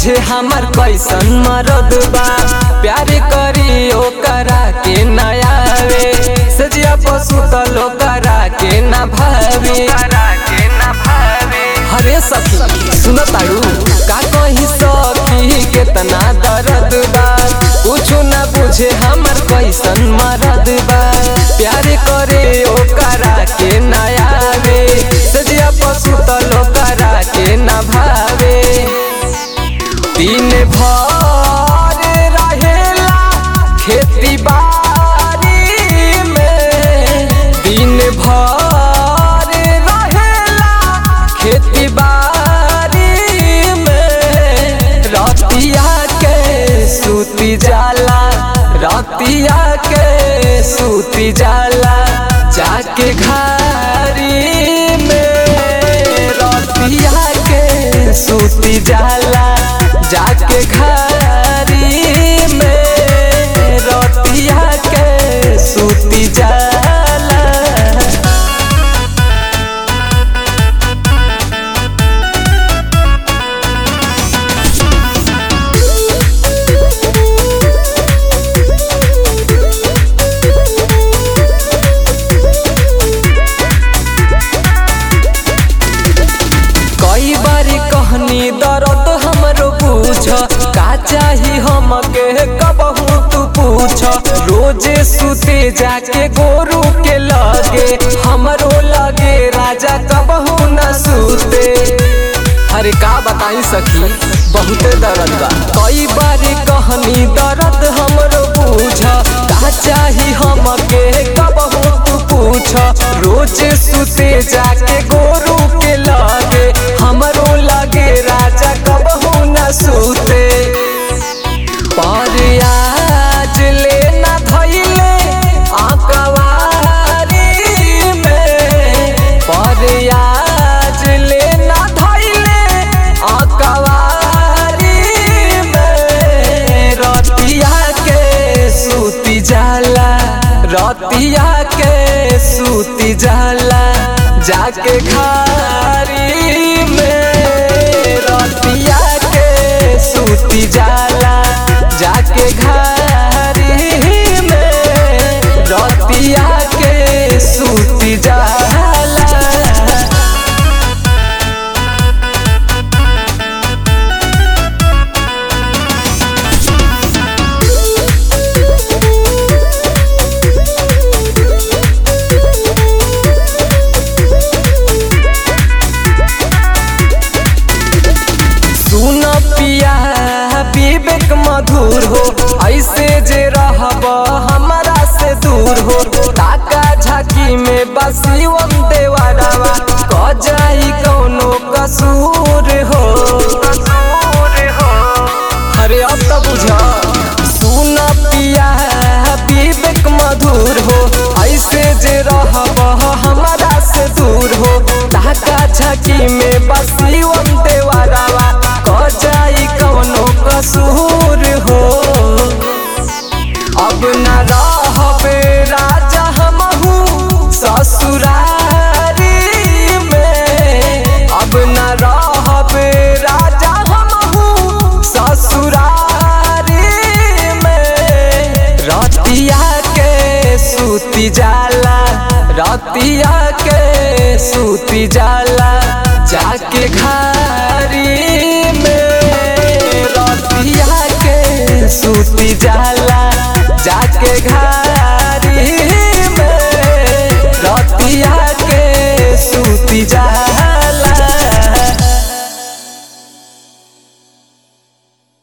बुझे हमर कैसन मरद बा प्यार करी ओकरा के नयावे सजिया पशु तलो करा के न भावे हरे सखी सुन तारू का कही सखी केतना दर्द बा कुछु न बुझे हमर कैसन मरद बा प्यार करे ओकरा के नयावे सजिया पशु तलो करा के न भावे दिन भर रहेला खेती बाड़ी में दिन भर रहेला खेती बाड़ी में रतिया के सूती जाला रतिया के सूती जाला जाके घारी में रतिया के सूती जाला जाके घारी में रतिया के सूती जाला कई बारी कहनी दर्द हमरो पूछ का चाही हमके कबहू तू पूछ रोजे सुते जाके गोरू के लगे हमरो लगे राजा कबहू न सुते अरे का बताई सखी बहुते दर्द बा कई बारी कहनी दर्द हमरो पूछ का चाही हमके कबहू तू पूछ रोजे सुते जाके गोरू के लगे हमरो लगे राजा कबहू न सुते पर आज ले न धैले आकवारी में पर आज ले न धैले आकवारी में रतिया के सूती जाला रतिया के सूती जाला जाके खारी में रतिया के सूती जाला जाके घारी में रतिया के सूती जाला सुन पिया विवेक मधुर हो ऐसे जे रहब हमारा से दूर हो ताका झाकी में बसिवम देवरवा क जाई कौनो कसूर हो अरे अब तो बुझा सुन पिया विवेक मधुर हो ऐसे जे रहब हमारा से दूर हो ताका झाकी में बसिवम देवरवा क जाई कौनो कसूर हो अब न रहबे राजा हमहू ससुरारी में अब न रहबे राजा हमहू ससुरारी में रतिया के सूती जाला रतिया के सूती जाला जाके घारी में रतिया के सूती जाला जाके घारी